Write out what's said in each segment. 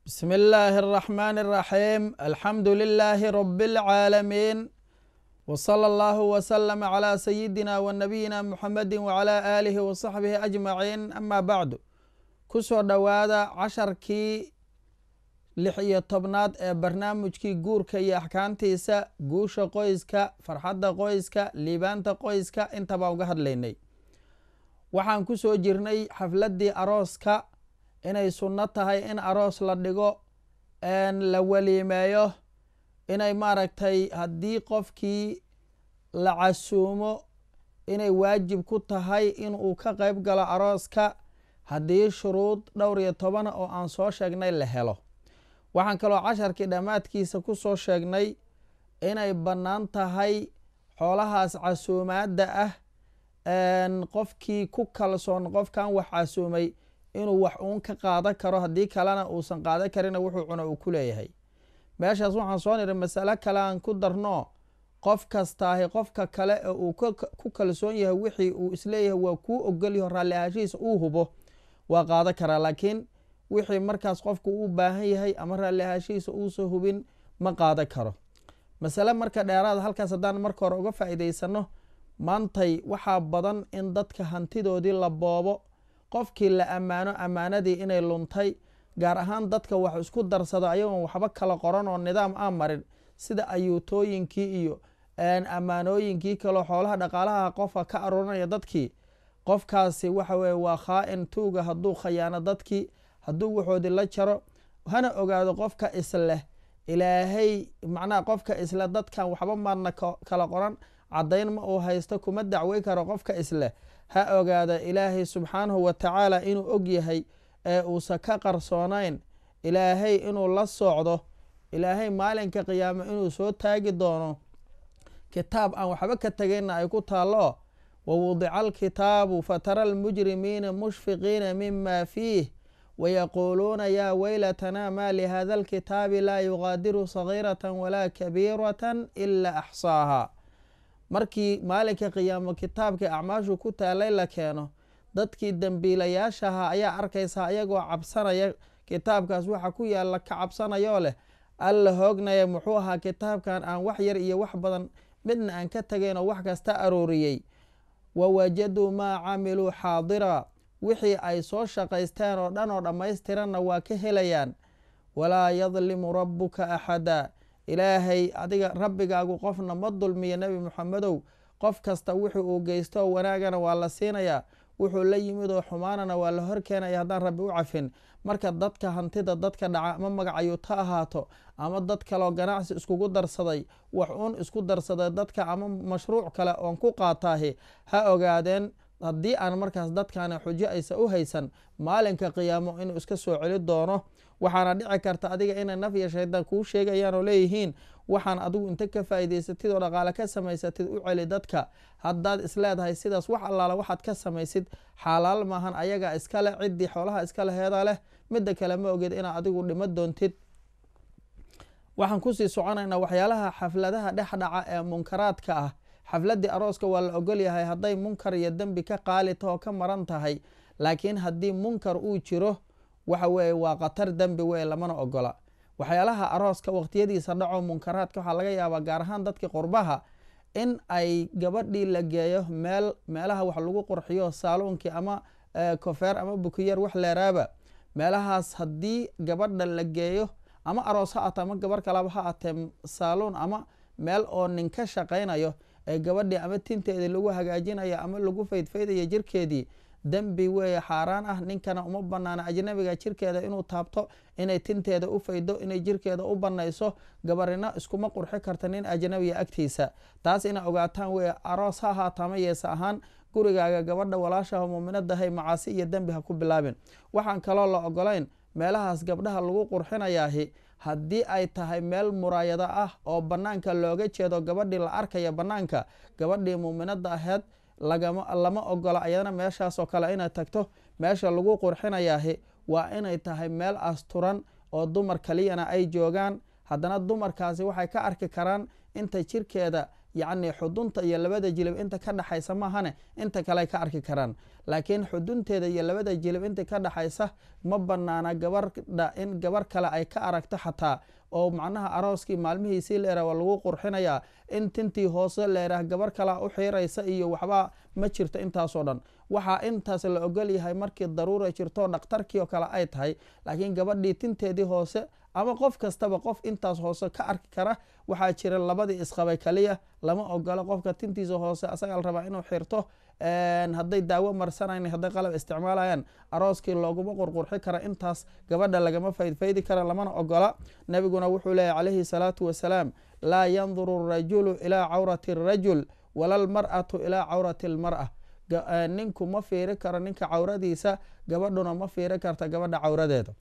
بسم الله الرحمن الرحيم الحمد لله رب العالمين وصلى الله وسلم على سيدنا ونبينا محمد وعلى آله وصحبه أجمعين أما بعد kusoo dhowaada casharkii lix iyo tobnaad ee barnaamijkii guurka iyo axkaamtiisa guusha qoyska farxadda qoyska liibaanta qoyska intaba uga hadlaynay waxaan ku soo jirnay xafladdii arooska inay sunno tahay in aroos la dhigo la waliimeeyo inay maaragtay haddii qofkii la casuumo inay waajib ku tahay inuu ka qeyb galo arooska haddii shuruud dhowr iyo tobana oo aan soo sheegnay la helo waxaan kaloo casharkii dhammaadkiisa ku soo sheegnay inay bannaan tahay xoolahaas casuumaadda ah qofkii ku kalsoon qofkan wax casuumay inuu wax uun ka qaadan karo haddii kalena uusan qaadan karina wuxuu cuno uu ku leeyahay meeshaas waxaan soo niri masalo kale aan ku darno qof kastaahi qofka kale ee uu ku kalsoon yahay wixii uu isleeyahay waa kuu ogolyaho raalli ahaashihiisa uu hubo waa qaadan karaa laakiin wixii markaas qofku u baahan yahay ama raalli ahaashihiisa uusa hubin ma qaadan karo masale marka dheeraada halkaas haddaan marka hore uga faa'iidaysano maantay waxaa badan in dadka hantidoodii la boobo qofkii la ammaano ammaanadii inay luntay gaar ahaan dadka wax isku darsado ayagoon waxba kala qoran oo nidaam aan marin sida ayuutooyinkii iyo ammaanooyinkii kaleo xoolaha dhaqaalaha qofka ka aruurinaya dadkii qofkaasi waxa weye waa khaa-in tuuga hadduu khayaano dadkii hadduu waxoodii la jaro hana ogaado qofka isleh ilaahay macnaha qofka isle dadkan waxba maadna kala qoran caddayn ma uu haysto kuma dacwey karo qofka isleh ha ogaada ilaahay subxaanahu wa tacaala inuu og yahay ee uusa ka qarsoonayn ilaahay inuu la socdo ilaahay maalinka qiyaamo inuu soo taagi doono kitaab aan waxba ka tegayna ay ku taallo wawudica alkitaabu fatara almujrimiina mushfiqiina mima fiih wayaquuluuna yaa weylatanaa maa lihada alkitaabi laa yuqaadiru sagiirata walaa kabiirata ila axsaaha markii maalinka qiyaamo kitaabka acmaashu ku taalay la keeno dadkii dembiilayaashaha ayaa arkaysaa ayagoo cabsanaya kitaabkaas waxa ku yaalla ka cabsanayoo leh alla hoognaya muxuu ahaa kitaabkan aan wax yar iyo wax badan midna aan ka tegayn oo wax kasta arooriyey wawajaduu maa camiluu xaadira wixii ay soo shaqaysteen oo dhan oo dhammaystiranna waa ka helayaan walaa yadlimu rabbuka axada ilaahay adiga rabbigaagu qofna ma dulmiyo nebi muxamedow qof kasta wuxuu uu geysto wanaagana waa la siinayaa wuxuu la yimid oo xumaanana waa la horkeenaya haddaan rabbi u cafin marka dadka hantida dadka dhaca ama magacayuut ha ahaato ama dad kaleo ganacsi iskugu darsaday wax uun isku darsaday dadka ama mashruuc kale oon ku qaataahi ha ogaadeen haddii aan markaas dadkaana xujo aysa u haysan maalinka qiyaamo inuu iska soo celi doono waxaana dhici karta adiga inay naf iyo shaydaan kuu sheegayaan oo leeyihiin waxaan adigu inta ka faa'iidaysatid oo dhaqaale ka samaysatid u celi dadka haddaad isleedahay sidaas wax allaala waxaad ka samaysid xaalaal maahan ayaga iskale ciddii xoolaha iskale heeda leh midda kale ma oged inaad adigu dhimo doontid waxaan kusii soconaynaa waxyaalaha xafladaha dhex dhaca ee munkaraadka ah xafladdii arooska waa la ogolyahay hadday munkar iyo dembi ka qaali tahoo ka maran tahay laakiin haddii munkar uu jiro waxa weeye waa khatar dembi weye lamana ogola waxyaalaha arooska waqtiyadiisa dhaco munkaraadka waxaa laga yaabaa gaar ahaan dadkii qurbaha in ay gabadhii la geeyo meel meelaha wax lagu qurxiyo saaluunkii ama kofeer ama bukiyeer wax leeraaba meelahaas haddii gabadha la geeyo ama aroos ha ato ama gabar kalaba ha atee saaluun ama meel oo nin ka shaqaynayo ee gabadhii ama tinteedii lagu hagaajinayo ama lagu faydfaydayo jirkeedii dembi weeye xaaraan ah ninkana uma banaana ajnabiga jirkeeda inuu taabto inay tinteeda u faydo inay jirkeeda u banayso gabarina iskuma qurxi karta nin ajnabiga agtiisa taas inay ogaataan weye aroos ha ahaata ama yeese ahaan gurigaaga gabadha walaashaha muuminadahay macaasi iyo dembi ha ku bilaabin waxaan kaloo la ogolayn meelahaas gabdhaha lagu qurxinayaahi haddii ay tahay meel muraayado ah oo banaanka looga jeedo gabadhii la arkaya banaanka gabadhii muuminada aheyd lama ogola ayadana meeshaasoo kale inay tagto meesha lagu qurxinayaahi waa inay tahay meel asturan oo dumar kaliyana ay joogaan haddana dumarkaasi waxay ka arki karaan inta jirkeeda yacni xudunta iyo labada jilib inta ka dhexaysa maahane inta kale ka arki karaan laakiin xudunteeda iyo labada jilib inta ka dhexaysa ma banaana gabardha in gabar kale ay ka aragto xataa oo macnaha arooskii maalmihiisii leera waa lagu qurxinayaa in tintii hoose leerah gabar kale u xiiraysa iyo waxba ma jirto intaasoo dhan waxaa intaas la ogol yahay markii daruura jirto dhakhtarkii oo kale ay tahay laakiin gabadhii tinteedii hoose ama qof kastaba qof intaas hoose ka arki kara waxaa jira labadii isqabay kaliya lama ogolo qofka tintiisa hoose asagaa la rabaa inuu xirto hadday daawo marsanayn hadday qalab isticmaalayaan arooskii looguma qurqurxi kara intaas gabadha lagama faydfaydi kara lamana ogola nabiguna wuxuu leeyahy calayhi salaatu wasalaam laa yanduru rajulu ilaa cawrati rajul wala lmar'atu ilaa cawrati lmar'a ninku ma fiiri karo ninka cawradiisa gabadhuna ma fiiri karta gabadha cawradeeda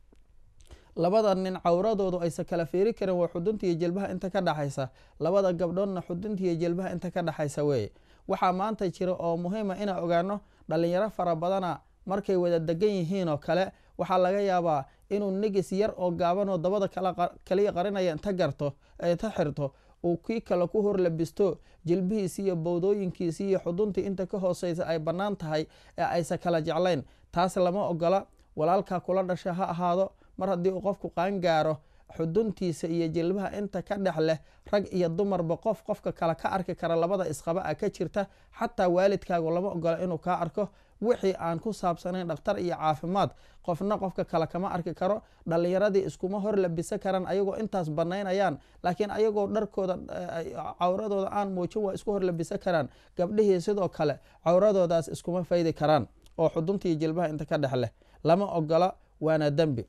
labada nin cawradoodu aysa kala fiiri karin waa xuduntiiyo jilbaha inta ka dhexaysa labada gabdhoodna xuduntiiyo jilbaha inta ka dhexaysa weeye waxaa maanta jira oo muhiima inaan ogaano dhalinyaro fara badana markay wada degan yihiin oo kale waxaa laga yaabaa inuu negis yar oo gaabanoo dabada kaliya qarinaya inta garto inta xirto uu kii kale ku hor labisto jilbihiisi iyo bowdooyinkiisi iyo xuduntii inta ka hooseysa ay bannaan tahay ee aysa kala jeclayn taas lama ogola walaalkaa kula dhasha ha ahaado mar haddii uu qofku qaangaaro xuduntiisa iyo jilbaha inta ka dhex leh rag iyo dumarba qof qofka kale ka arki kara labada isqaba a ka jirta xataa waalidkaagu lama ogola inuu kaa arko wixii aan ku saabsanayn dhakhtar iyo caafimaad qofna qofka kale kama arki karo dhalinyaradii iskuma hor labisa karaan ayagoo intaas banaynayaan laakiin ayagoo dharkooda cawradooda aan muujin waa isku hor labisa karaan gabdhihii sidoo kale cawradoodaas iskuma faydi karaan oo xuduntii jilbaha inta ka dhex leh lama ogola waana dembi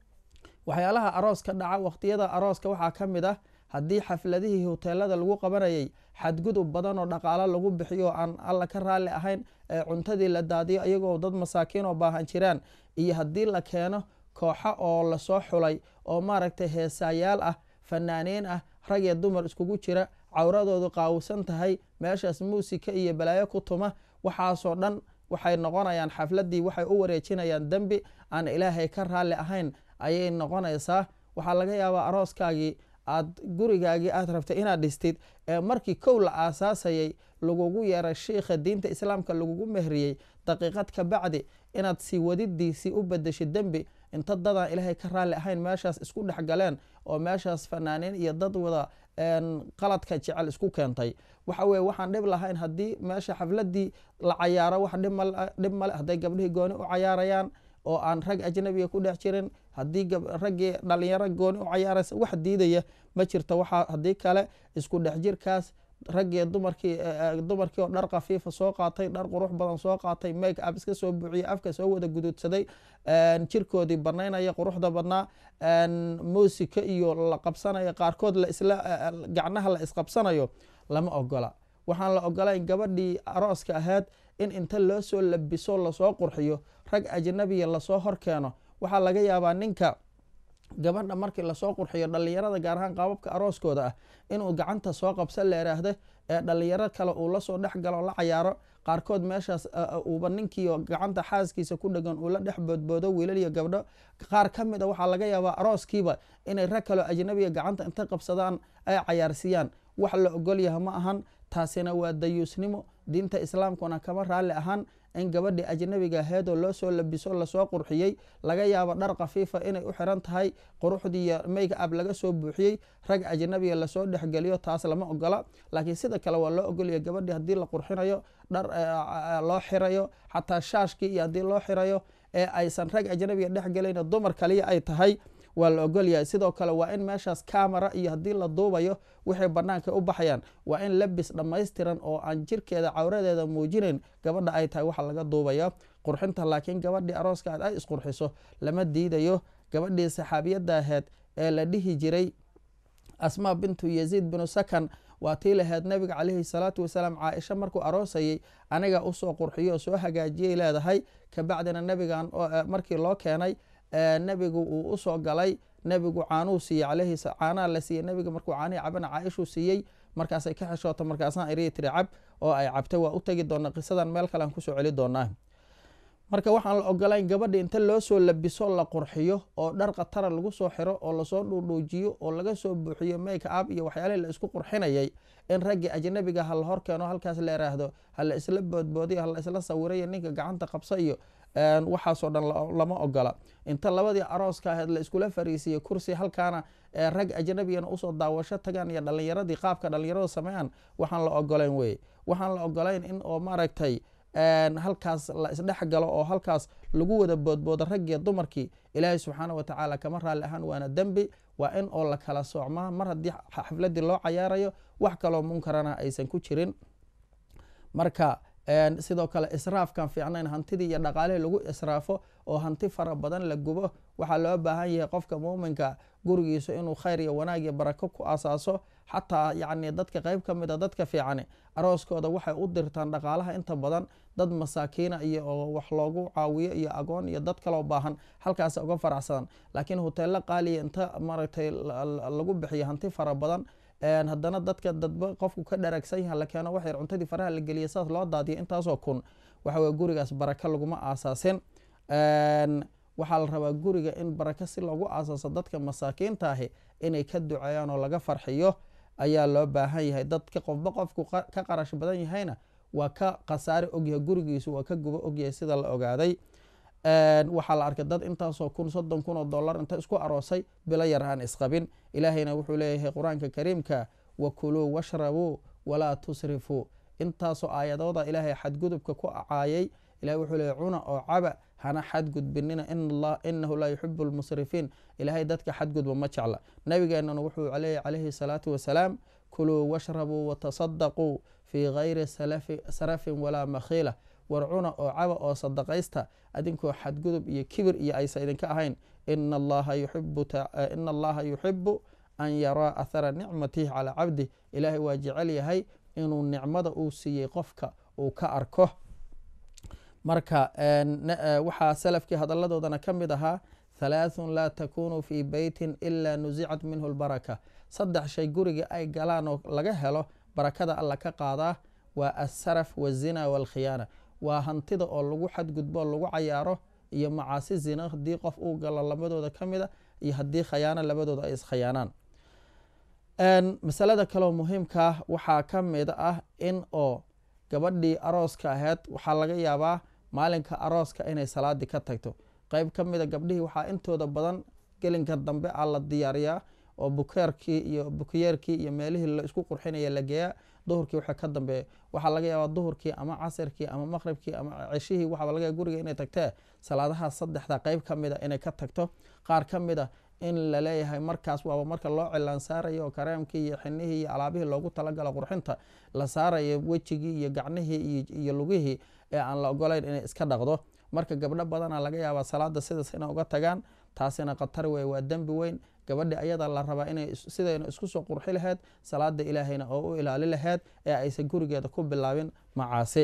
waxyaalaha aroos ka dhaca waqtiyada arooska waxaa ka mid ah haddii xafladihii hoteelada lagu qabanayay xadgudub badan oo dhaqaalo lagu bixiyo aan alla ka raalli ahayn ee cuntadii la daadiyo iyagoo dad masaakiin oo baahan jiraan iyo haddii la keeno kooxa oo lasoo xulay oo maaragtay heesaayaal ah fanaaniin ah rag iyo dumar iskugu jira cawradoodu qaawsan tahay meeshaas muusika iyo balaayo ku tuma waxaasoo dhan waxay noqonayaan xafladii waxay u wareejinayaan dembi aan ilaahay ka raalli ahayn ayay noqonaysaa waxaa laga yaabaa arooskaagii aad gurigaagii aad rabtay inaad dhistid ee markii kow la aasaasayay lagugu yeeray shiikha diinta islaamka lagugu mehriyey daqiiqad ka bacdi inaad sii wadidiisii u bedeshid dembi inta dadaan ilaahay ka raalli ahayn meeshaas isku dhex galeen oo meeshaas fanaaniin iyo dad wada qaladka jecel isku keentay waxa weye waxaan dhib lahayn haddii meesha xafladii la cayaaro wax dhib male hadday gabdhihii gooni u cayaarayaan oo aan rag ajnabiga ku dhex jirin haddii raggii dhalinyaro gooni u cayaaraysa wax diidaya ma jirto waxaa haddii kale isku dhex jirkaas raggii dumarkii dumarkii oo dhar khafiifa soo qaatay dhar qurux badan soo qaatay make up iska soo buuxiyey afka soo wada guduudsaday jirkoodii banaynaya quruxda badnaa muusika iyo la qabsanayo qaarkood laisla gacnaha la isqabsanayo lama ogola waxaan la ogolayn gabadhii arooska ahayd in inta loo soo labiso lasoo qurxiyo rag ajnabiya lasoo horkeeno waxaa laga yaabaa ninka gabadha markii lasoo qurxiyo dhalinyarada gaar ahaan qaababka arooskooda ah inuu gacanta soo qabsa la yiraahdo ee dhalinyaro kale uu lasoo dhex galo la cayaaro qaarkood meeshaas uuba ninkiio gacanta xaaskiisa ku dhegan uu la dhex boodboodo wiilal iyo gabdho qaar ka mid a waxaa laga yaabaa arooskiiba inay rag kaleo ajnabiga gacanta inta qabsadaan ay cayaarsiiyaan wax la ogolyaha ma ahan taasina waa dayuusnimo diinta islaamkuna kama raalli ahaan in gabadhii ajnabiga aheedoo loo soo labiso lasoo qurxiyey laga yaabo dhar khafiifa inay u xiran tahay quruxdiiyo make ab laga soo buuxiyey rag ajnabiga lasoo dhexgeliyo taas lama ogola laakiin sida kale waa loo ogolaya gabadhii haddii la qurxinayo dhar loo xirayo xataa shaashkii iyo haddii loo xirayo ee aysan rag ajnabiga dhexgelayn dumar kaliya ay tahay waa la ogolyahay sidoo kale waa in meeshaas camera iyo haddii la duubayo waxay banaanka u baxayaan waa in labis dhammaystiran oo aan jirkeeda cawradeeda muujinayn gabadha ay tahay waxa laga duubaya qurxinta laakiin gabadhii arooska aad ay isqurxiso lama diidayo gabadhii saxaabiyadda aheed ee la dhihi jiray asmaa bintu yaziid binu sakan waa tii laheyd nabiga caleyhi salaatu wasalaam caaisha markuu aroosayey aniga usoo qurxiyo oo soo hagaajiyay leedahay kabacdina nabigan markii loo keenay nebigu uu usoo galay nebigu caanuu siiyey caleyhi caanaa la siiyey nebiga markuu caanihi cabana caaishuu siiyey markaasay ka xeshoota markaasaan irii tiri cab oo ay cabtay waa u tegi doona qisadan meel kale aan kusoo celi doonaa marka waxaan la ogolayn gabadha inta loo soo labiso la qurxiyo oo dhar khatara lagu soo xiro oo lasoo dhuudhuujiyo oo laga soo buuxiyo make up iyo waxyaalihii la isku qurxinayay in raggii ajnabiga ha la hor keeno halkaas la yiraahdo ha la isla boodboodiyo ha la isla sawirayo ninka gacanta qabsa iyo waxaasoo dhan lama ogola inta labadii arooska ahayd la iskula fariisiyo kursi halkaana rag ajnabigana usoo daawasho tagaan iyo dhalinyaradii qaabka dhalinyarada sameeyaan waxaan la ogolayn weye waxaan la ogolayn in oo maaragtay halkaas la isdhex galo oo halkaas lagu wada boodboodo raggiyo dumarkii ilaahay subxaana wa tacaala kama raalli ahaan waana dembi waa in oo la kala soocmaa mar haddii xafladii loo cayaarayo wax kaloo munkarana aysan ku jirin marka sidoo kale israafkan fiicnayn hantidii iyo dhaqaalihii lagu israafo oo hanti fara badan la gubo waxaa loo baahan yahay qofka muuminka gurigiisa inuu khayr iyo wanaag iyo barako ku asaaso xataa yacni dadka qeyb ka mid a dadka fiicani arooskooda waxay u dirtaan dhaqaalaha inta badan dad masaakiina iyo oo wax loogu caawiyo iyo agoon iyo dad kaloo baahan halkaas uga faracsadan laakiin hoteello qaaliya inta maaragtay lagu bixiyo hanti fara badan haddana dadka dadba qofku ka dharagsan yaha la keeno waxyar cuntadii faraha la geliya saas loo daadiyo intaasoo kun waxa weye gurigaas baraka laguma aasaasin waxaa la rabaa guriga in baraka si loogu aasaaso dadka masaakiinta ahi inay ka duceeyaan oo laga farxiyo ayaa loo baahan yahay dadka qofba qofku ka qarash badan yahayna waa ka khasaare ogyahay gurigiisu waa ka gubo ogyahay sida la ogaaday waxaa la arkay dad intaasoo kun soddon kun oo dollar inta isku aroosay bilo yar aan isqabin ilaahayna wuxuu leeyahay qur-aanka kariimka wakuluu washrabuu walaa tusrifuu intaasoo aayadooda ilaahay xadgudubka ku caayay ilahay wuxuu leeyahy cuna oo caba hana xadgudbinina inahu laa yuxibu lmusrifiin ilaahay dadka xadgudba ma jecla nabigeenana wuxuu leeyahy calayhi salaatu wasalaam kuluu washrabuu watasadaquu fii gayri sarafin walaa makhiila war cuna oo caba oo sadaqaysta adinkoo xadgudub iyo kibir iyo aysa idinka ahayn ina allaha yuxibu an yaraa athara nicmatihi calaa cabdih ilaahay waa jecel yahay inuu nicmada uu siiyey qofka uu ka arko marka waxaa salafkii hadaladoodana ka mid ahaa halaathun laa takunu fii beytin ila nusicat minhu lbaraka saddex shay guriga ay galaan oo laga helo barakada alla ka qaadaa waa asaraf wazina walkhiyaana waa hantida oo lagu xadgudbo lagu cayaaro iyo macaasi zina haddii qof uu galo labadooda ka mid a iyo haddii khayaano labadooda ay iskhayaanaan masalada kaleo muhiimkaa waxaa ka mid ah in oo gabadhii arooska ahayd waxaa laga yaabaa maalinka arooska inay salaadii ka tagto qeyb ka mida gabdhihii waxaa intooda badan gelinka dambe a la diyaariyaa oo bukeerkii iyo bukiyeerkii iyo meelihii la isku qurxinaya la geeyaa duhurkii waxa ka dambeeya waxaa laga yaabaa duhurkii ama casirkii ama maqribkii ama ceshihii waxaa laga yaaba guriga inay tagtee salaadaha saddexda qeyb ka mid a inay ka tagto qaar ka mid a in la leeyahay markaas waaba marka loo cilaan saarayo oo kareemkii iyo xinihii iyo alaabihii loogu talagalo qurxinta la saarayo wejigii iyo gacnihii iyo lugihii ee aan la ogolayn inay iska dhaqdo marka gabdho badana laga yaabaa salaada sidaas inay uga tagaan taasina khatar wey waa dembi weyn gabadhi ayada la rabaa inay sidayna isku soo qurxi laheyd salaada ilaahayna oo u ilaali laheyd ee aysan gurigeeda ku bilaabin macaasi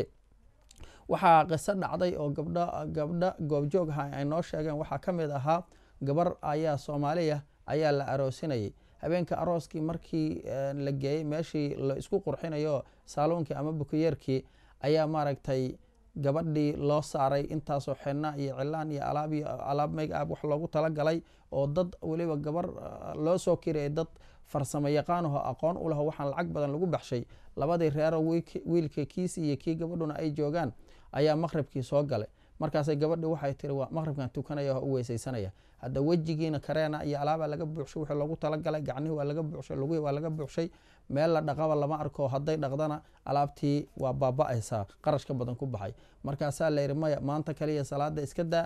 waxaa qiso dhacday oo gabdho gabdho goobjoog aha ay noo sheegeen waxaa ka mid ahaa gabar ayaa soomaaliya ayaa la aroosinayay habeenka arooskii markii la geeyey meeshii la isku qurxinayo saaluunkii ama bukiyeerkii ayaa maaragtay gabadhii loo saaray intaasoo xena iyo cilaan iyo alaab iyo alaab make ab wax loogu talagalay oo dad weliba gabar loo soo kirayay dad farsamo yaqaanaho aqoon u laho waxaan lacag badan lagu baxshay labadii reero wiilka kiisi iyo kii gabadhuna ay joogaan ayaa maqribkii soo galay markaasay gabadhi waxay tiri waa maqribkan tukanaya u weysaysanaya hadda wejigiina kareena iyo alaabaa laga buuxshay wixii loogu talagalay gacnihi waa laga buuxshay lugihii waa laga buuxshay meel la dhaqaba lama arko hadday dhaqdana alaabtii waa baaba-aysaa qarash ka badan ku baxay markaasaa layidhi maya maanta kaliya salaada iska daa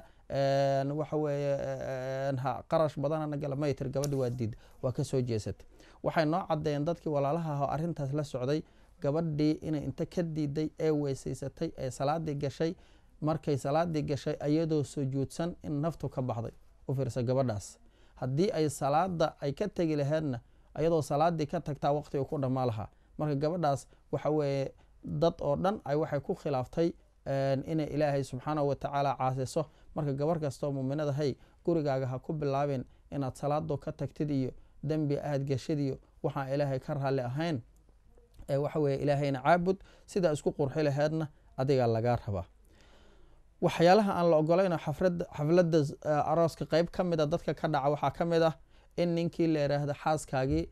waxa weeye qarash badanana gala may tiri gabadhi waa diid waa kasoo jeesatay waxay noo caddeeyeen dadkii walaalaha aho arrintaas la socday gabadhii inay inta ka diiday ee weysaysatay ee salaadii gashay markay salaadii gashay ayadoo sujuudsan in naftu ka baxday u fiirsa gabadhaas haddii ay salaada ay ka tegi laheydna ayadoo salaadii ka tagtaa waqtiga ku dhammaa lahaa marka gabadhaas waxa weeye dad oo dhan ay waxay ku khilaaftay inay ilaahay subxaanahu watacaala caasiso marka gabar kastoo muuminada hay gurigaaga ha ku bilaabin inaad salaado ka tagtid iyo dembi aad geshid iyo waxaan ilaahay ka raalli ahayn waxa weye ilaahayna caabud sidaa isku qurxi laheydna adigaa lagaa rabaa waxyaalaha aan la ogolayn xafladda arooska qeyb ka mid a dadka ka dhaca waxaa ka mid ah in ninkii la yiraahdo xaaskaagii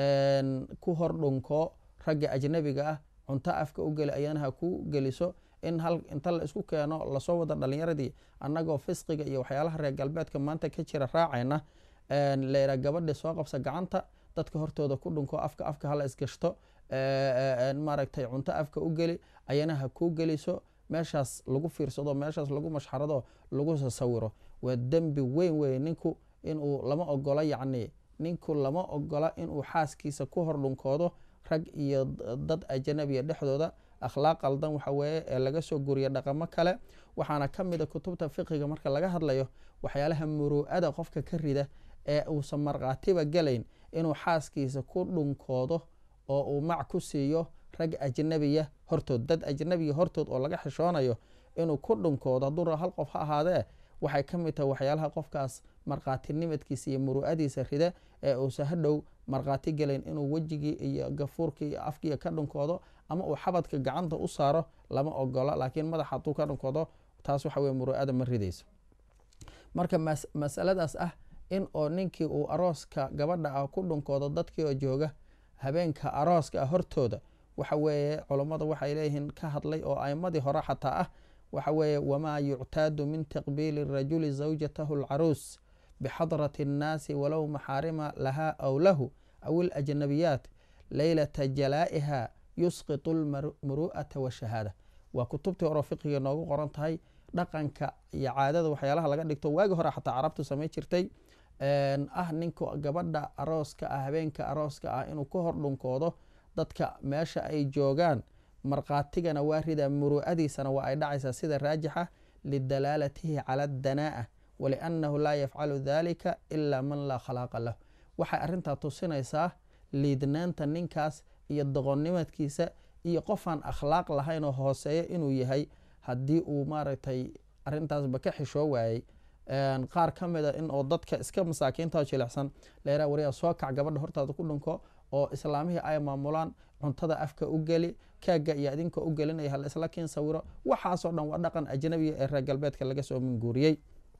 ku hor dhunko ragga ajnabiga ah cunto afka u geli ayana ha ku geliso in hal inta la isku keeno lasoo wada dhalinyaradii annagoo fisqiga iyo waxyaalaha reer galbeedka maanta ka jira raacayna layra gabadhi soo qabsa gacanta dadka hortooda ku dhunko afka afka hala isgashto maaragtay cunto afka u geli ayana ha kuu geliso meeshaas lagu fiirsado meeshaas lagu mashxarado lagu sawiro waa dembi weyn wey ninku inuu lama ogola yacni ninku lama ogola inuu xaaskiisa ku hor dhunkoodo rag iyo dad ajanabiya dhexdooda akhlaaq qaldan waxa weeye ee laga soo guriya dhaqamo kale waxaana ka mid a kutubta fiqiga marka laga hadlayo waxyaalaha muruu'ada qofka ka rida ee uusan markhaatiba gelayn inuu xaaskiisa ku dhunkoodo oo uu mac ku siiyo rag ajnabiya hortood dad ajnabiya hortood oo laga xishoonayo inuu ku dhunkoodo hadduu hal qof ha ahaadee waxay ka mid tahay waxyaalaha qofkaas markhaatinimadkiisa iyo muru'adiisa rida ee uusan hadhow markhaati gelayn inuu wejigii iyo gafuurkii iyo afkiiya ka dhunkoodo ama uu xabadka gacanta u saaro lama ogola laakiin madaxa hadduu ka dhunkoodo taas waxa weye muru'ada ma ridayso marka masaladaas ah in oo ninkii uu arooska gabadha ah ku dhunkoodo dadkii oo jooga habeenka arooska ah hortooda waxa weeye culummada waxay leeyihiin ka hadlay oo aimadii hore xataa ah waxa weeye wamaa yuctaadu min taqbiili rajuli zawjatahu alcaruus bixadrati annaasi walow maxaarima lahaa aw lahu aw ilajnabiyaat leylata jalaa'iha yusqitu lmuru'ata washahaada waa kutubtii hore fiqiga noogu qoran tahay dhaqanka iyo caadada waxyaalaha laga dhigto waagi hore xataa carabtu samay jirtay ah ninka gabadha arooska ah habeenka arooska ah inuu ka hor dhunkoodo dadka meesha ay joogaan markhaatigana waa ridaa muru'adiisana waa ay dhacaysaa sida raajixa lidalaalatihi cala adanaa'a waliannahu laa yafcalu dalika ilaa man laa khalaaqa lahu waxay arrintaa tusinaysaa liidnaanta ninkaas iyo doqonnimadkiisa iyo qofaan akhlaaq lahayn oo hooseeya inuu yahay haddii uu maaragtay arrintaasba ka xishoo waayey qaar ka mid a in oo dadka iska masaakiinta jilicsan leeraa wariyaa soo kac gabadha hortaada ku dhunko oo islaamihii ay maamulaan cuntada afka u geli kaagga iyo adinka u gelinaya hal isla kiin sawiro waxaasoo dhan waa dhaqan ajnabiga ee reer galbeedka laga soo minguuriyey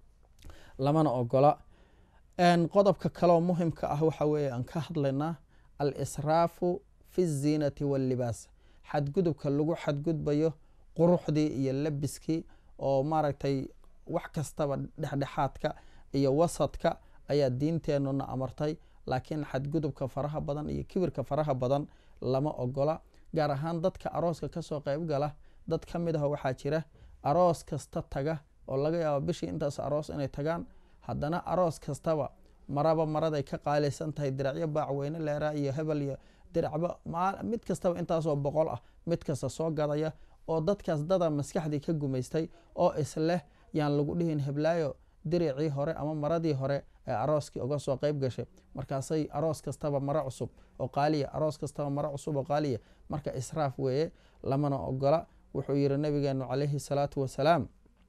lamana ogola qodobka kaleoo muhimka ah waxa weeye aan ka hadlaynaa al israafu fi ziinati wallibaas xadgudubka lagu xadgudbayo quruxdii iyo labiskii oo maaragtay wax kastaba dhexdhexaadka iyo wasadka ayaa diinteenuna amartay laakiin xadgudubka faraha badan iyo kibirka faraha badan lama ogola gaar ahaan dadka arooska kasoo qeyb gala dad ka mid ah waxaa jira aroos kasta taga oo laga yaabo bishii intaas aroos inay tagaan haddana aroos kastaba maraba maraday ka qaalaysan tahay diracyo baacweyne leeraa iyo hebel iyo diracba mid kastaba intaasoo boqol ah mid kasta soo gadaya oo dadkaas dada maskaxdii ka gumaystay oo isleh yaan lagu dhihin heblaayo diricii hore ama maradii hore ee arooskii uga soo qeyb gashay markaasay aroos kastaba maro cusub oo qaaliya aroos kastaba maro cusub oo qaaliya marka israaf weeye lamana ogola wuxuu yihi nabigeenu calayhi salaatu wasalaam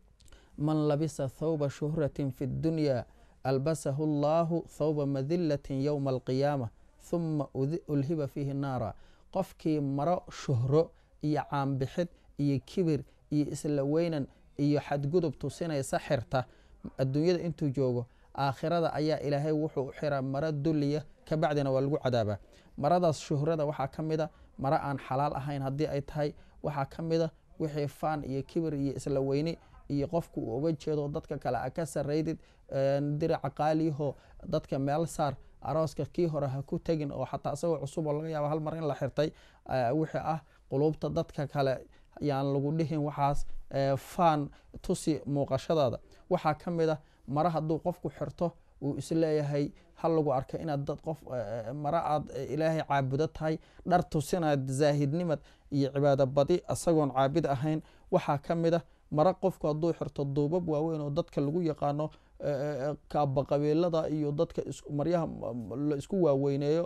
man labisa thawba shuhratin fi dunya albasahu allahu thawba madilatin yowma alqiyaama huma ulhiba fiihi naara qofkii maro shuhro iyo caanbixid iyo kibir iyo isla weynan iyo xadgudub tusinaysa xirta adduunyada intuu joogo aakhirada ayaa ilaahay wuxuu xiraa maro dulliya kabacdina waa lagu cadaabaa maradaas shuhrada waxaa ka mid a maro aan xalaal ahayn haddii ay tahay waxaa ka mid a wixii faan iyo kibir iyo isla weyni iyo qofku uu uga jeedo dadka kale a ka saraydid diraca qaaliyaho dadka meel saar arooska kii hore ha ku tegin oo xataa isagoo cusub oo laga yaaba hal mar in la xirtay wixii ah quluubta dadka kale yaan lagu dhihin waxaas faan tusi muuqashadaada waxaa ka mid a mare hadduu qofku xirto uu isleeyahay ha lagu arka inaad dad qof mare aad ilaahay caabudo tahay dhar tusinaad zaahidnimad iyo cibaado badi isagoon caabid ahayn waxaa ka mid a mare qofku hadduu xirto duubab waaweyn oo dadka lagu yaqaano kaaba qabiilada iyo dadka maryaha la isku waaweyneeyo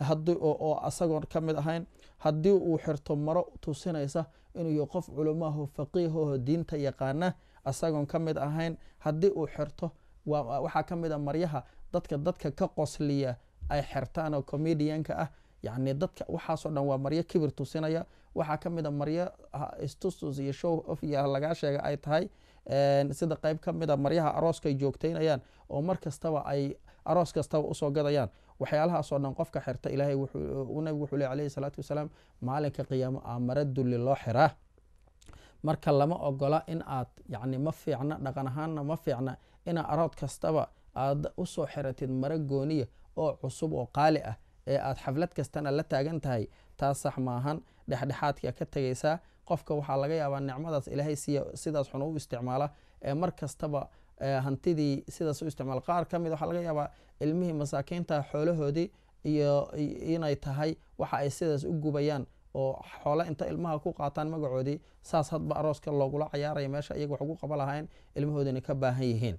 oo asagoon ka mid ahayn haddii uu xirto maro tusinaysa inuu yahy qof culamaho faqiihaho diinta yaqaana asagoon ka mid ahayn haddii uu xirto waxaa ka mid a maryaha dadka dadka ka qosliya ay xirtaan oo comedianka ah yacni dadka waxaasoo dhan waa maryo kibir tusinaya waxaa ka mid a maryo istustus iyo show of ya lagaa sheega ay tahay sida qeyb ka mid a maryaha arooska ay joogteynayaan oo mar kastaba ay aroos kastaba usoo gadayaan waxyaalahaasoo dhan qofka xirta ilaahay nabigu wuxuu ley alayhi salaatu wasalaam maalinka qiyaamo aa mara dulli loo xiraa marka lama ogola in aad yacni ma fiicna dhaqan ahaanna ma fiicna inaa arood kastaba aad usoo xiratid mara gooniya oo cusub oo qaali ah ee aad xaflad kastana la taagan tahay taas sax maahan dhexdhexaadka ka tegaysaa qofka waxaa laga yaabaa nicmadaas ilaahay siya sidaas xun u isticmaala ee mar kastaba hantidii sidaas u isticmaala qaar ka mid waxaa laga yaabaa ilmihii masaakiinta xoolahoodii iyo inay tahay waxa ay sidaas u gubayaan oo xoole inta ilmaha ku qaataan magacoodii saas hadba arooska loogula cayaaraya meesha iyaga wax ugu qaba lahayn ilmahoodina ka baahan yihiin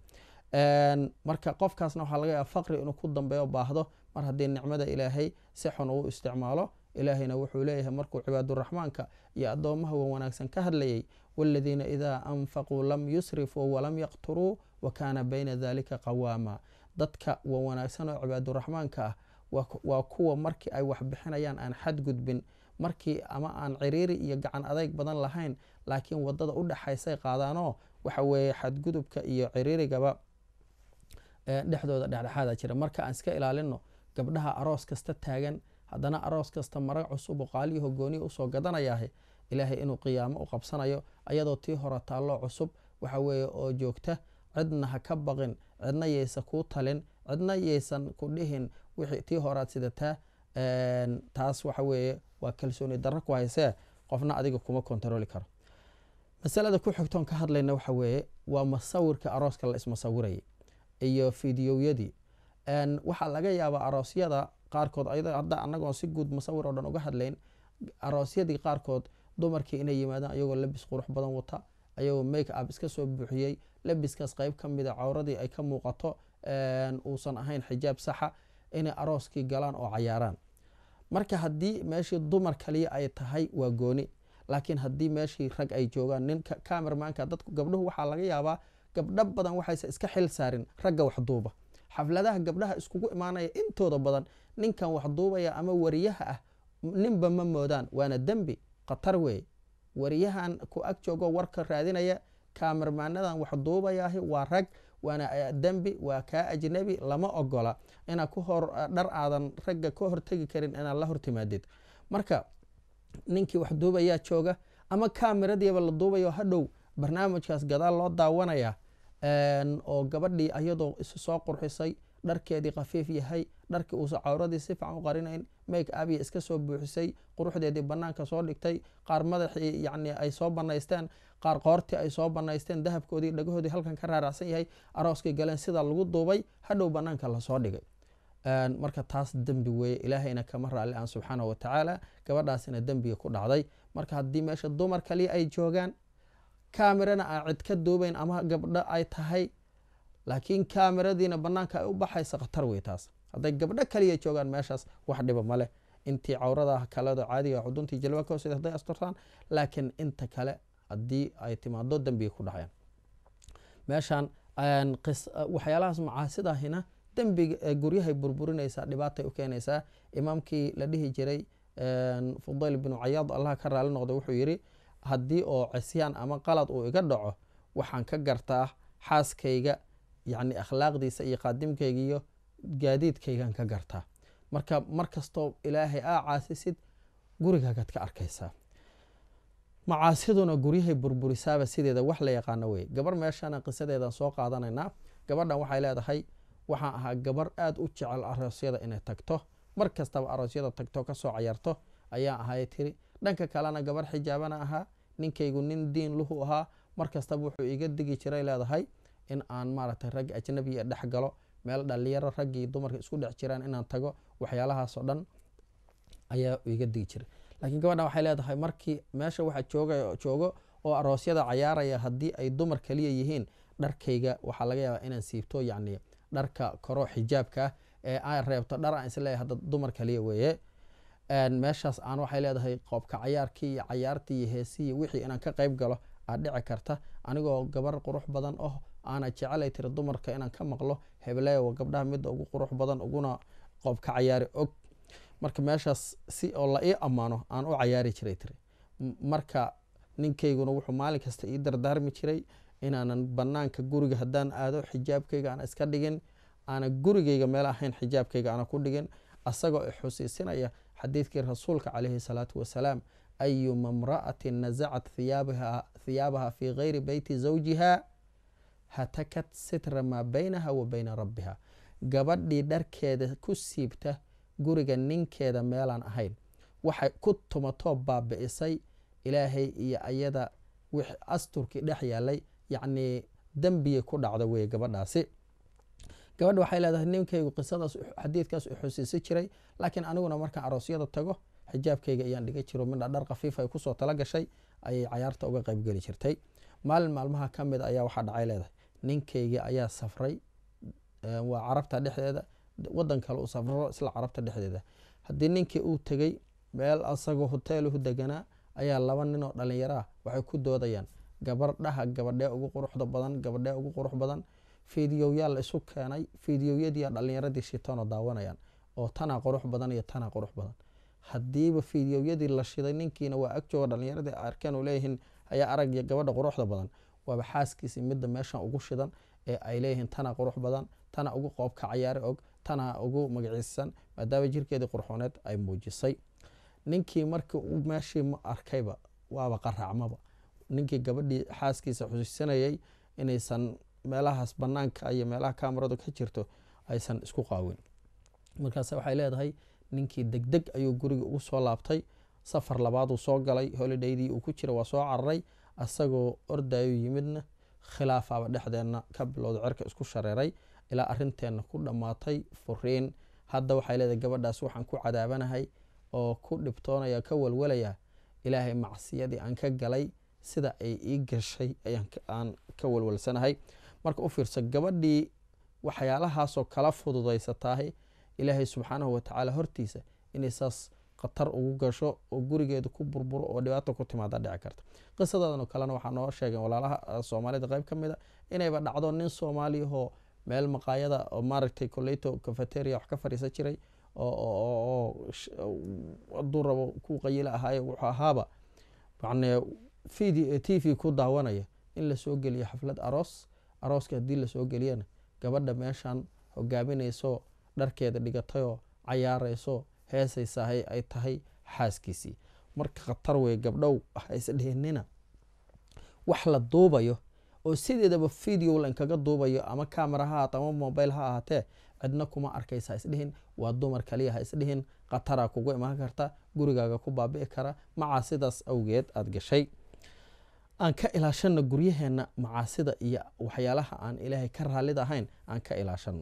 marka qofkaasna waxaa laga yaaba faqri inuu ku dambeeyo baahdo mar haddii nicmada ilaahay si xun uu isticmaalo ilaahayna wuxuu leeyahay markuu cibaaduraxmaanka iyo addoomaha wa wanaagsan ka hadlayay waladiina idaa anfaquu lam yusrifuu walam yaqturuu wa kaana bayna dalika qawaama dadka wa wanaagsan oo cibaaduraxmaanka ah waa kuwa markii ay wax bixinayaan aan xadgudbin markii ama aan ciriiri iyo gacan adayg badan lahayn laakiin wadada u dhexaysay qaadaanoo waxa weeye xadgudubka iyo ciriirigaba dhexdooda dhexdhexaada jira marka aan iska ilaalino gabdhaha aroos kasta taagan haddana aroos kasta mara cusub oo qaaliyaho gooniya usoo gadanayah ilaahay inuu qiyaamo u qabsanayo ayadoo tii hore taalloo cusub waxa weeye oo joogta cidna ha ka baqin cidna yaysa kuu talin cidna yaysan ku dhihin wixii tii horead sidataa taas waxa weeye waa kalsooni darro ku haysee qofna adiga kuma kontarooli karo masalada ku xigtoon ka hadlayna waxa weeye waa masawirka arooska la ismasawirayay iyo fideoyadii waxaa laga yaabaa aroosyada qaarkood hadda anagoon si guud masawir oo dhan uga hadlayn aroosyadii qaarkood dumarkii inay yimaadaan ayagoo labis qurux badan wata ayagoo make up iska soo buuxiyey labiskaas qeyb ka mida cawradii ay ka muuqato uusan ahayn xijaab saxa inay arooskii galaan oo cayaaraan marka haddii meeshii dumar kaliya ay tahay waa gooni laakiin haddii meeshii rag ay joogaan nin camermanka dadku gabdhuhu waxaa laga yaabaa gabdho badan waxayse iska xil saarin ragga waxduuba xafladaha gabdhaha iskugu imaanaya intooda badan ninkan waxduubaya ama wariyaha ah ninba ma moodaan waana dembi khatar weeye wariyahan ku ag joogo warka raadinaya kaamermaanadan waxduubayaahi waa rag waana dembi waa kaa ajnabi lama ogola inaad ku hor dhar aadan ragga ka hortegi karin inaad la hortimaadid marka ninkii wax duubayaa jooga ama kaamiradiiba la duubayo hadhow barnaamijkaas gadaal loo daawanaya oo gabadhii ayadoo isu soo qurxisay dharkeedii khafiif yahay dharkii uusa cawradii si fican u qarinayn make abiya iska soo buuxisay quruxdeedii banaanka soo dhigtay qaar madaxii yani ay soo banaysteen qaar qoortii ay soo banaysteen dahabkoodii dhagahoodii halkan ka raaracsan yahay arooskii galeen sidaa lagu duubay hadhow banaanka lasoo dhigay marka taas dembi weeye ilaahayna kama raali aan subxaana wa tacaala gabadhaasina dembiga ku dhacday marka haddii meesha dumar kaliya ay joogaan kamerana aan cid ka duubayn ama gabdho ay tahay laakiin kameradiina banaanka ay u baxaysa khatar wey taas hadday gabdho kaliya joogaan meeshaas wax dhiba maleh intii cawrada kaledo caadiga xuduntii jalba ka hoosed haday asturtaan laakiin inta kale haddii ay timaado dembiga ku dhacayaan meeshan waxyaalahaas macaasidaahina dembiga guryahay burburinaysaa dhibaatay u keenaysaa imaamkii la dhihi jiray fudayl binu cayaad allah ka raali noqda wuxuu yidhi haddii oo cisyaan ama qalad uu iga dhaco waxaan ka gartaa xaaskayga yacni akhlaaqdiisa iyo qaadimkayga iyo gaadiidkaygaan ka gartaa marka mar kastoo ilaahay aa caasisid gurigaagaad ka arkaysaa macaasiduna guryahay burburisaaba sideeda wax la yaqaano wey gabar meeshana qisadeedan soo qaadanaynaa gabadhan waxay leedahay waxaan ahaa gabar aada u jecel aroosyada inay tagto mar kastaba aroosyada tagto kasoo cayarto ayaa ahay tiri dhanka kalena gabar xijaabana ahaa ninkaygu nin diin luhu ahaa mar kastaba wuxuu iga digi jiray leedahay in aan maaragtay rag ajnabiya dhex galo meel dhalinyaro raggii dumarka isku dhex jiraan inaan tago waxyaalahaasoo dhan ayaa iga digi jiray laakiin gabadhan waxay leedahay markii meesha waxa jooga joogo oo aroosyada cayaaraya haddii ay dumar kaliya yihiin dharkayga waxaa laga yaabaa inaan siibto yacni dharka koro xijaabka ah ee aan reebto dhar aan isleeyahay hadda dumar kaliya weeye meeshaas aan waxay leedahay qoobka cayaarkii iyo cayaartii iyo heesihii wixii inaan ka qayb galo aad dhici karta anigoo gabar qurux badan oh aana jecelay tiri dumarka inaan ka maqlo hebleewa gabdhaha midda ugu qurux badan uguna qoobka cayaari og marka meeshaas si oo la ii ammaano aan u cayaari jiray tiri marka ninkayguna wuxuu maalin kasta ii dardaarmi jiray inaanan banaanka guriga haddaan aado xijaabkayga aan iska dhigin aana gurigayga meel ahayn xijaabkayga aana ku dhigin asagoo xusiisinaya xadiidkii rasuulka calayhi salaatu wasalaam ayuma mra'atin nasacat thiyaabaha fii gayri beyti zawjiha hatakat sitra maa baynaha wa bayna rabbiha gabadhii dharkeeda ku siibta guriga ninkeeda meelaan ahayn waxay ku tumatoo baabi'isay ilaahay iyo ayada asturkii dhex yaalay yacnii dembiyay ku dhacda weye gabadhaasi gabadha waxay leedahay ninkaygu qisadaas xadiidkaas u xusiisi jiray laakiin aniguna markaan aroosyada tago xijaabkayga ayaan dhiga jiro midha dhar khafiif ay kusoo tala gashay ayay cayaarta uga qaybgeli jirtay maalin maalmaha ka mid ayaa waxaa dhacay leedahay ninkaygii ayaa safray waa carabta dhexdeeda wadan kale u safro isla carabta dhexdeeda haddii ninkii uu tegey meel asagoo hoteeluhu deganaa ayaa laba nin oo dhalinyaro ah waxay ku doodayaan gabardhaha gabadhee ugu quruxda badan gabadhee ugu qurux badan fideoyaa la isu keenay fideoyadiiya dhalinyaradii shitanoo daawanayaan oo tanaa qurux badan iyo tanaa qurux badan hadiiba fideoyadii la shiday ninkiina waa ag jooga dhalinyaradii arkeen u leeyihiin ayaa aragya gabadha quruxda badan waaba xaaskiisii midda meeshan ugu shidan ee ay leeyihiin tanaa qurux badan tana ugu qoobka cayaari og tana ugu magaciisan maadaama jirkeedii qurxooneed ay muujisay ninkii markii u meeshii arkayba waaba qaraacmaba ninkii gabadhii xaaskiisa xusiisanayay inaysan meelahaas banaanka iyo meelaha kamaradu ka jirto aysan isku qaawin markaas waxay leedahay ninkii degdeg ayuu guriga ugu soo laabtay safar labaaduu soo galay holidaydii uu ku jira waa soo cararay asagoo ordayu yimidna khilaafaaba dhexdeenna ka bilowda cerka isku shareeray ilaa arinteenna ku dhammaatay furiin hadda waxay leedahay gabadhaas waxaan ku cadaabanahay oo ku dhibtoonaya ka walwalaya ilaahay macsiyadii aan ka galay sida ay ii gashay aan ka walwalsanahay marka u fiirsa gabadhii waxyaalahaasoo kala fududaysataahay ilaahay subxaanahu watacaala hortiisa inay saas khatar ugu gasho oo gurigeeda ku burburo oo dhibaato ku timaada dhici karta qisadadan oo kalena waxaa noo sheegeen walaalaha soomaalida qeyb ka mid a inayba dhacdo nin soomaaliyahoo meel maqaayada oo maaragtay coleyto cafeteria wax ka fadhiisan jiray oo haduu rabo ku qayila ahaaye wuxuu ahaaba yani video t v ku daawanaya in lasoo geliyo xaflad aroos arooska haddii lasoo geliyana gabadha meeshan hogaaminayso dharkeeda dhigatayoo cayaarayso heesaysahay ay tahay xaaskiisii marka khatar wey gabdhow haisdhihinina wax la duubayo oo sideedaba video lainkaga duubayo ama camera ha ahaato ama mobile ha ahaatee cidna kuma arkaysa haisdhihin waa dumar kaliya ha isdhihin khataraa kugu imaan karta gurigaaga ku baabi'i kara macaasidaas awgeed aada gashay aan ka ilaashano guryaheenna macaasida iyo waxyaalaha aan ilaahay ka raallid ahayn aan ka ilaashano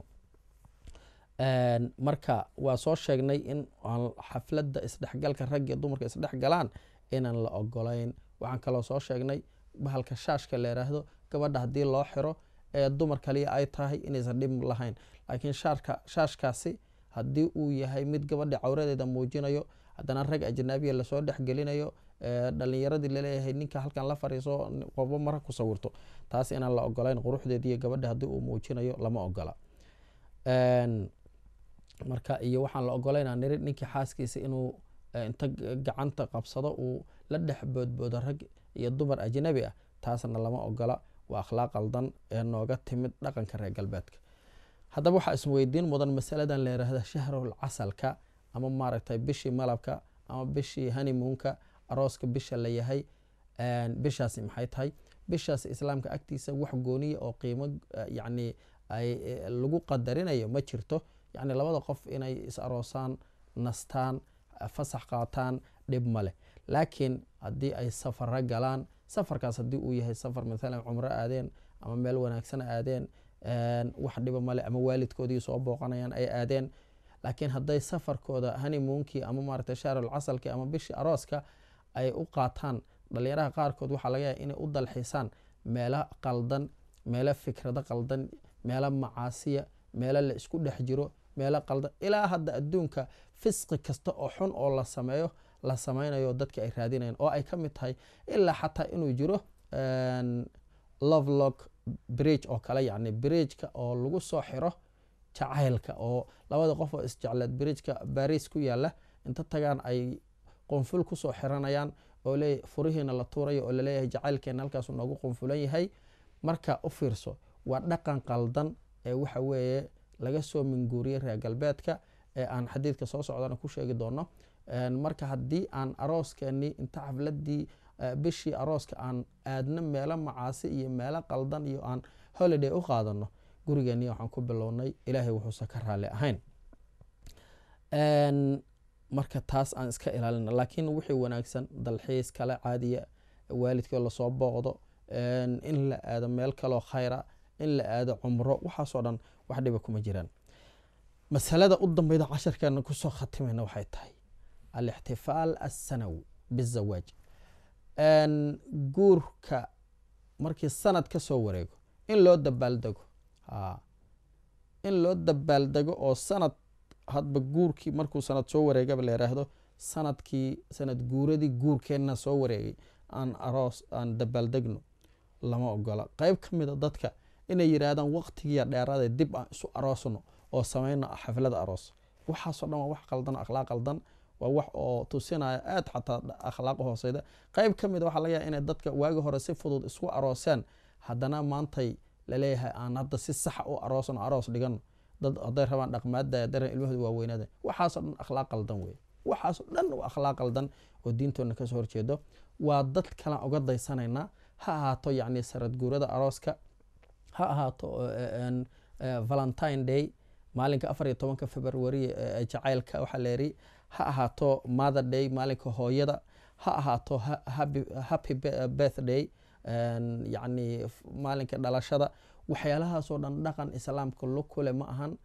marka waa soo sheegnay in xafladda isdhexgalka rag iyo dumarka isdhexgalaan inaan la ogolayn waxaan kaloo soo sheegnay bahalka shaashka la yiraahdo gabadha haddii loo xiro ee dumar kaliya ay tahay inaysan dhib lahayn laakiin shaarka shaashkaasi haddii uu yahay mid gabadha cawradeeda muujinayo haddana rag ajnaabiya lasoo dhexgelinayo dhalinyaradii laleeyahay ninka halkan la fariiso qobo mara ku sawirto taas inaan la ogolayn quruxdeediiyo gabadha haddii uu muujinayo lama ogola marka iyo waxaan la ogolaynaa niri ninkii xaaskiisa inuu inta gacanta qabsado uu la dhex boodboodo rag iyo dumar ajnabi ah taasna lama ogola waa akhlaaq qaldan ee nooga timid dhaqanka reer galbeedka haddaba waxaa isweydiin mudan masaladan la yiraahda shahrul casalka ama maaragtay bishii malabka ama bishii hanimuunka arooska bisha la yahay bishaasi maxay tahay bishaasi islaamka agtiisa wax gooniya oo qiimo yacni ay lagu qadarinayo ma jirto yacni labada qof inay is aroosaan nastaan fasax qaataan dhib ma leh laakiin haddii ay safara galaan safarkaas haddii uu yahay safar maalan cumro aadeen ama meel wanaagsan aadeen wax dhiba male ama waalidkoodii soo booqanayaan ay aadeen laakiin hadday safarkooda hanimuunkii ama maaragtay shaarul casalkii ama bishii arooska ay u qaataan dhalinyaraha qaarkood waxaa laga yahay inay u dalxiisaan meelo qaldan meelo fikrado qaldan meelo macaasiya meelo la isku dhex jiro meelo qaldan ilaa hadda adduunka fisqi kasta oo xun oo la sameeyo la sameynayo dadki ay raadinayaan oo ay ka mid tahay ilaa xataa inuu jiro lovelock bridge oo kale yacni bridgeka oo lagu soo xiro jacaylka oo labada qof oo isjecleed bridgeka baris ku yaala inta tagaan ay qonful kusoo xiranayaan oo le furihiina la tuurayo oo laleeyahay jacaylkeena halkaasu noogu qonfulan yahay marka u fiirso waa dhaqan qaldan ee waxa weeye laga soo minguuriyey reer galbeedka ee aan xadiidka soo socdana ku sheegi doono marka haddii aan arooskeenii inta xafladii bishii arooska aan aadno meelo macaasi iyo meelo qaldan iyo aan holiday u qaadano gurigeenii waxaan ku bilownay ilaahay wuxuusan ka raali ahayn marka taas aan iska ilaalina laakiin wixii wanaagsan dalxiis kale caadiya waalidkoo lasoo booqdo in la aado meel kaloo khayra in la aado cumro waxaasoo dhan wax dhiba kuma jiraan masalada u dambeyda casharkeena kusoo khatimayna waxay tahay alixtifaal assanawi bizawaaj guurka markii sanad ka soo wareego in loo dabaaldego in loo dabaaldego oo sanad hadba guurkii markuu sanad soo wareegaba la yiraahdo sanadkii sanad guuradii guurkeenna soo wareegay aan aroos aan dabaaldegno lama ogola qeyb ka mida dadka inay yidhaahdaan waqtigiiya dheeraade dib aan isu aroosno oo samayno xaflada aroos waxaasoo dhan waa wax qaldan akhlaaq qaldan waa wax oo tusinaya aad xataa akhlaaq hooseyda qeyb ka mida waxaa laga yahay inay dadka waagi hore si fudud isku arooseen haddana maantay laleeyahay aan hadda si saxa u aroosno aroos dhigano dad hadday rabaan dhaqmaada daran ilmahooda waaweynaada waxaasoo dhan akhlaaq qaldan wey waxaasoo dhan waa akhlaaq qaldan oo diintoodna kasoo horjeedo waa dad kalan uga daysanaynaa ha ahaato yacni sarad guurada arooska ha ahaato valentine day maalinka afar iyo tobanka february jacaylka waxaa leeri ha ahaato mother day maalinka hooyada ha ahaato happy birthday yacni maalinka dhalashada waxyaalahaasoo dhan dhaqan islaamka lo kule ma ahan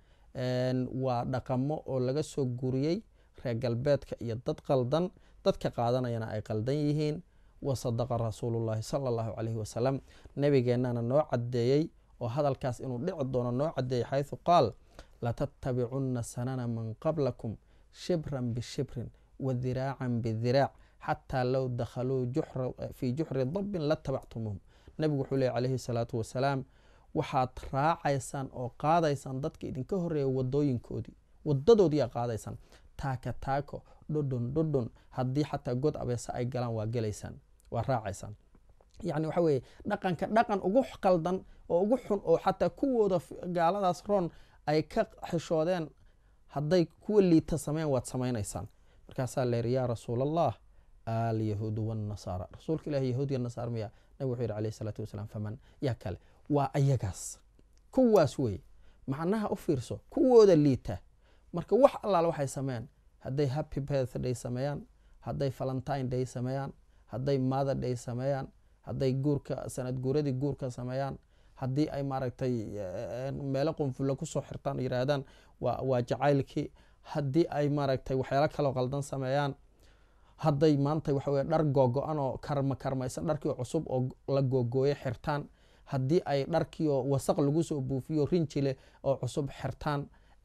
waa dhaqamo oo laga soo guriyey reer galbeedka iyo dad qaldan dadka qaadanayana ay qaldan yihiin wa sadaqa rasuulullahi sala allahu caleyhi wasalam nabigeennana noo caddeeyey oo hadalkaas inuu dhici doono noo caddeeyey xaysu qaal latattabicunna sanana man qablakum shibran bishibrin wa diraacan bidiraac xataa low dakhaluu fii juxri dabbin latabactumuuhum nabigu wuxuu leey calayhi salaatu wasalaam waxaad raacaysaan oo qaadaysaan dadka idinka horeeya wadooyinkoodii wadadoodiiaa qaadaysaan taaka taako dhodhon dhodhon haddii xataa god abeesa ay galaan waa gelaysaan waa raacaysaan yacni waxa weeye dhaqanka dhaqan ugu qaldan oo ugu xun oo xataa kuwooda gaaladaas roon ay ka xishoodeen hadday kuwa liita sameyn waad samaynaysaan markaasaa leeri yaa rasuul allah alyahuudu wاnnasaara rasuulka ilahi yahuud iyo nasaar miya nabig wuxuu yihi alayh isalaatu wasalaam faman yaa kale waa ayagaas kuwaas wey macnaha u fiirso kuwooda liita marka wax allaale waxay sameeyaan hadday happy birthday sameeyaan hadday valentine day sameeyaan hadday mother day sameeyaan hadday guurka sanad guuradii guurka sameeyaan haddii ay maaragtay meelo qunfulla kusoo xirtaan o yiraahdaan waa jacaylkii haddii ay maaragtay waxyaalo kaloo qaldan sameeyaan hadday maanta waxa weye dhar googo-an oo karma karmaysan dharkii cusub oo la googooyo xirtaan haddii ay dharkiioo wasaq lagu soo buufiyo rinjile oo cusub xirtaan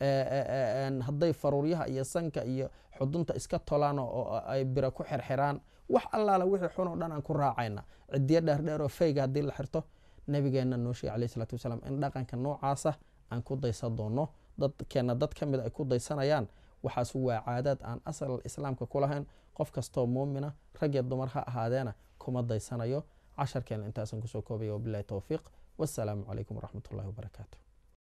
hadday faruuryaha iyo sanka iyo xudunta iska tolaan oo ay bira ku xirxiraan wax allaale wixii xun oo dhan aan ku raacayna cidiyo dheerdheer oo fayga haddii la xirto nabigeena noo sheegay alayh isalaatu wasalaam in dhaqanka noocaasa aan ku daysan doono dadkeenna dad ka mid ay ku daysanayaan waxaas waa caadaad aan asal islaamka ku lahayn qof kastoo muumina rag iyo dumar ha ahaadeena kuma daysanayo casharkeena intaasan kusoo koobaya wabilahi towfiiq wassalaamu calaykum waraxmat ullahi wabarakaatu